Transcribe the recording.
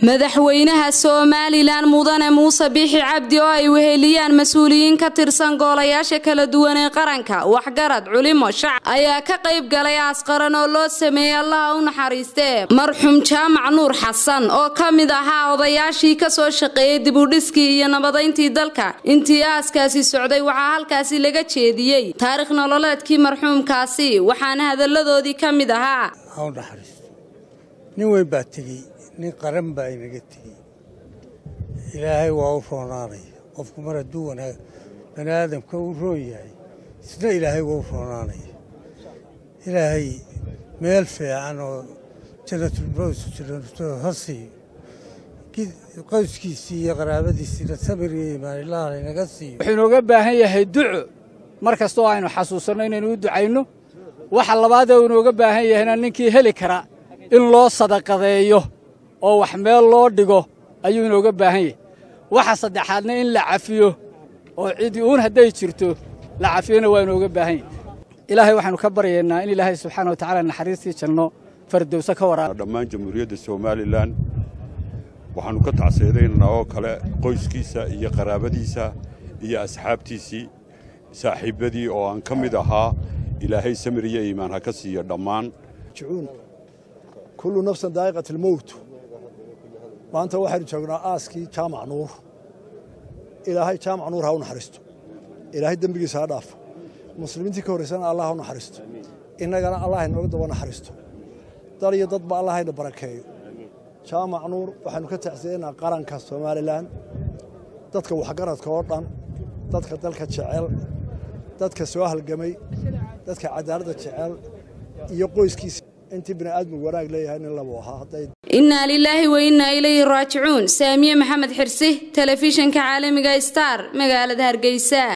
madaxweynaha somalilan mudane muuse biixi cabdi oo ay weheliyaan mas-uuliyiin ka tirsan goolayaasha kala duwan ee qaranka waxgarad culimo shacab ayaa ka qayb galay aasqaran oo loo sameeyey allaha u naxariistee marxuum jaamac nuur xasan oo ka mid ahaa odayaashii kasoo shaqeeyey dibudhiskii iyo nabadayntii dalka intii aaskaasi socday waxaa halkaasi laga jeediyey taarikh nololeedkii marxuumkaasi waxaana hadalladoodii ka mid ahaa nin weyn baa tegey nin qaran baa inaga tegey ilaahay waa u roonaanaya qofku mar hadduu wanaag bani aadamka u roon yahay isna ilaahay waa u roonaanaya ilaahay meel fiican oo janatulbrows ha siiyo qoyskiisii iyo qaraabadiisiina samir iyo imaan ilaah laynaga siiyo wuxuu inooga baahan yahay duco mar kastoo aynu xasuusanno inaynu u ducayno waxa labaadee uu inooga baahan yahayna ninkii heli kara in loo sadaqadeeyo oo wax meel loo dhigo ayuu inooga baahan yahay waxa saddexaadna in la cafiyo oo cidi uun hadday jirto la cafiyona waa inooga baahan yahay ilaahay waxaanu ka baryaynaa in ilaahay subxaana wa tacaala naxariistii janno fardowse ka waraaba dhammaan jamhuuriyadda somalilan waxaannu ka tacseedaynaa oo kale qoyskiisa iyo qaraabadiisa iyo asxaabtiisii saaxiibbadii oo aan ka mid ahaa ilaahay samir iyo iimaan ha ka siiyo dhammaan kullu nafsan daa'iqat almowt maanta waxaynu joognaa aaskii jaamac nuur ilaahay jaamac nuur ha u naxariisto ilaahay dembigiisa ha dhaafo muslimiintii ka horraysana allah ha u naxariisto innagana allah inooga daba naxariisto dal iyo dadba allah hayna barakeeyo jaamac nuur waxaynu ka tacsiyaynaa qaranka somalilan dadka waxgaradka oo dhan dadka dalka jecel dadka soo halgamay dadka cadaaladda jecel iyo qoyskiisa intii bini'aadmigu wanaag leeyahay nin labu ahaa innaa lilaahi wa innaa ilayhi raajicuun saamiye maxamed xirsi telefishinka caalamiga star magaalada hargeysa